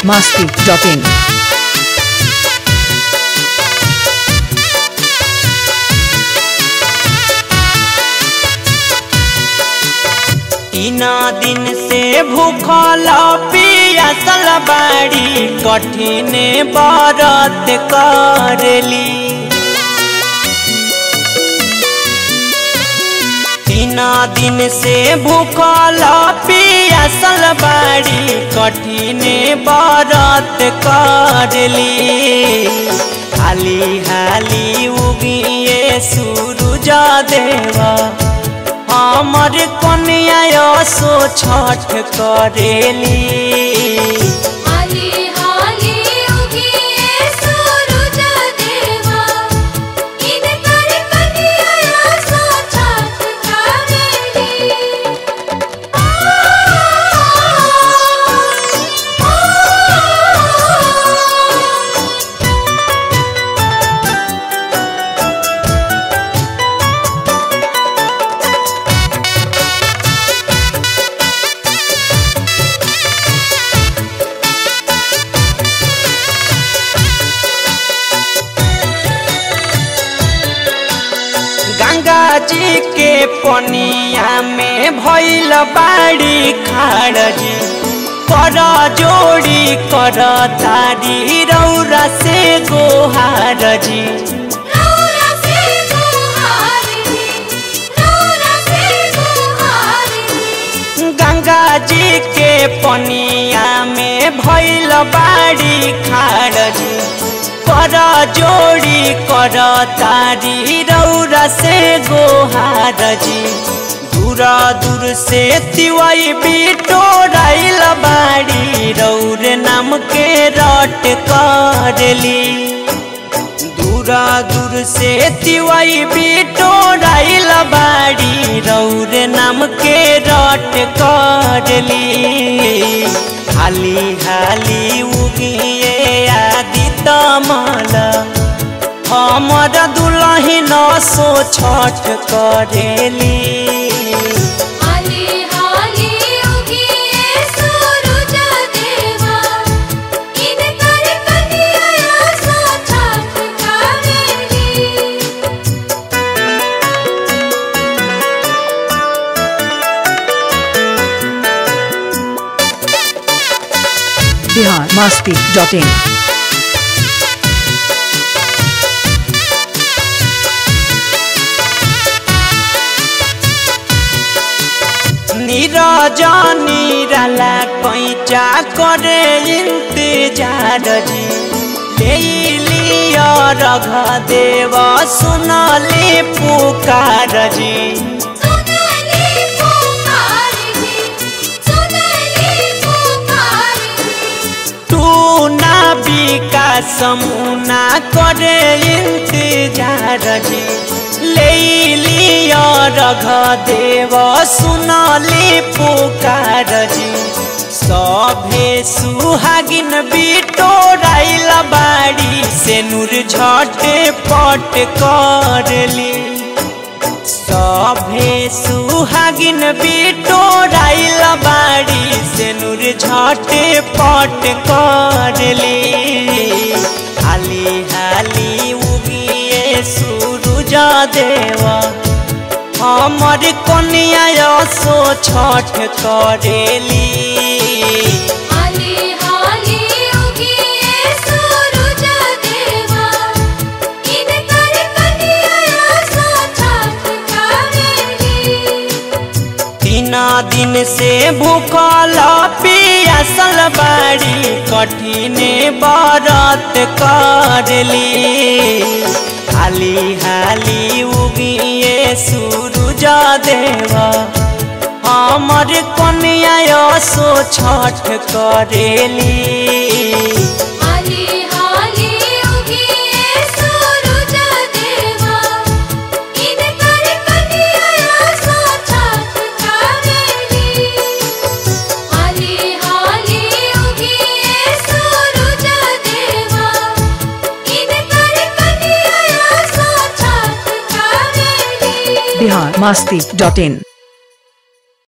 biharmasti.in तीना दिन से भूखल पियासल बाड़ी कठिन बरत करली तीना दिन से भूखल पियासल बाड़ी कठिन बरत करली हाली हाली उगिए सूरज देवा हमर कन्या सो छठ करेली हाली हाली उगिए सूरज देवा इनकर कन्या सो छठ करेली गंगा जी के पनिया में भइल बाड़ी खाड़ जी कर जोड़ी कर तारी रौरा से गोहार जी रौरा से गुहारी रौरा से गुहारी गंगा जी के पनिया में भइल बाड़ी खाड़ जी कर जोड़ी कर तारी रौरा से गोहार जी दूरा दूर से तिवाई बिटोराइल बाड़ी रौर नाम के रट करली दूरा दूर से तिवाई बिटोराइल बाड़ी रौर नाम के रट करली हाली हाली उगिए आदि तमल हमर दुलहिन सो छठ करेली हाली हाली उगिए सूरज देवा इनकर कन्या सो छठ करेली biharmasti.in निरजनी रला कैचा करे इंतजार जी ले लिया रघ देव सुनले पुकार जी सुनली पुकारी सुनली पुकारी तू ना विकास मुना करे इंतजार जी ले लिया रघ देव सुनले पुकार जी सभे सुहागिन बिटोराइल बाड़ी से नूर झटे पट करली सभे सुहागिन बिटोराइल बाड़ी से नूर झटे पट करली हाली हाली उगिए सूरज देवा हमर कन्या सो छठ करेली हाली हाली उगिए सूरज देवा इनकर कन्या सो छठ करेली तीना दिन से भूखल पियासल बाड़ी कठिन बरत करली हाली हाली उगिए सूरज देवा हमर कन्या सो छठ करेली हाली हाली उगिए सूरज देवा इनकर कन्या सो छठ करेली हाली हाली उगिए सूरज देवा इनकर कन्या सो छठ करेली biharmasti.in